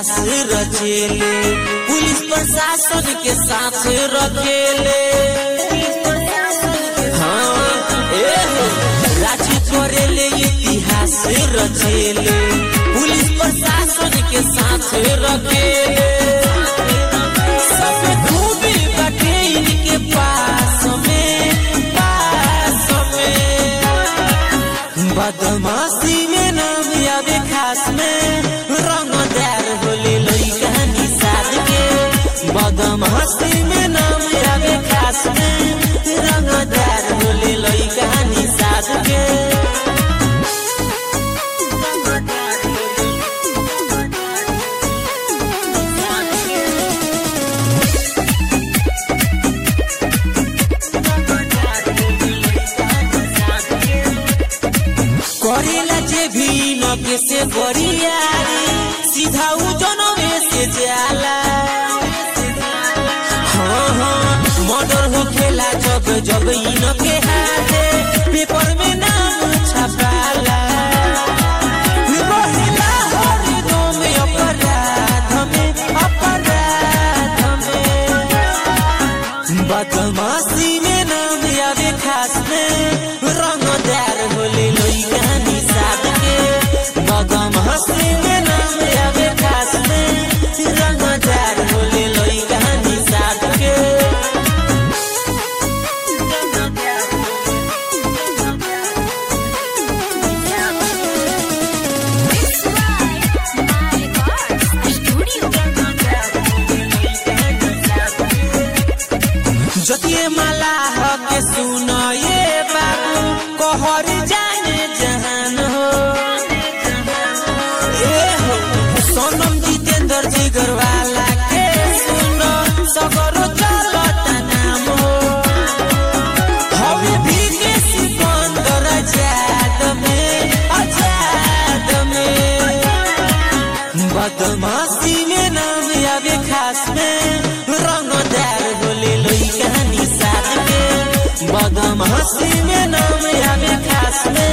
इतिहास रचेले पुलिस प्रशासन के साथ रखेले हाँ ए हो राजी करेले इतिहास रचेले पुलिस प्रशासन के साथ रखेले सब खूबी बाटे इनके पास में पास में बदमाशी में नाम यादे खास में रंगदार होले लइका निषाद के बदमाशी में नाम यादे खास में रंगदार होले लइका निषाद के करेला जे भी नके से बरियारी सीधा उ जनवे से जाला हाँ हाँ मर्डर हो खेला जब जब इनके हाथे पेपर में नाम छपाला रहेला हरदम अपराध में अपराध में बदमाशी में नाम यादे खास में रंगदार होले लइका निषाद के बदमाशी में नाम यादे खास में रंगदार होले लइका निषाद के It's right, my God, studio. जतिये माला हके सुन ये बाबू कहर जाने जहान हो ए हो सोनम जितेंद्र जिगर वाला के सुनो सगरो चलता नाम हो हवे भी के सिकंदर आजाद में आजाद में बदमाशी में नाम आवे खास में रंगदार होले लइका निषाद के बदमाशी में नाम आवे खास में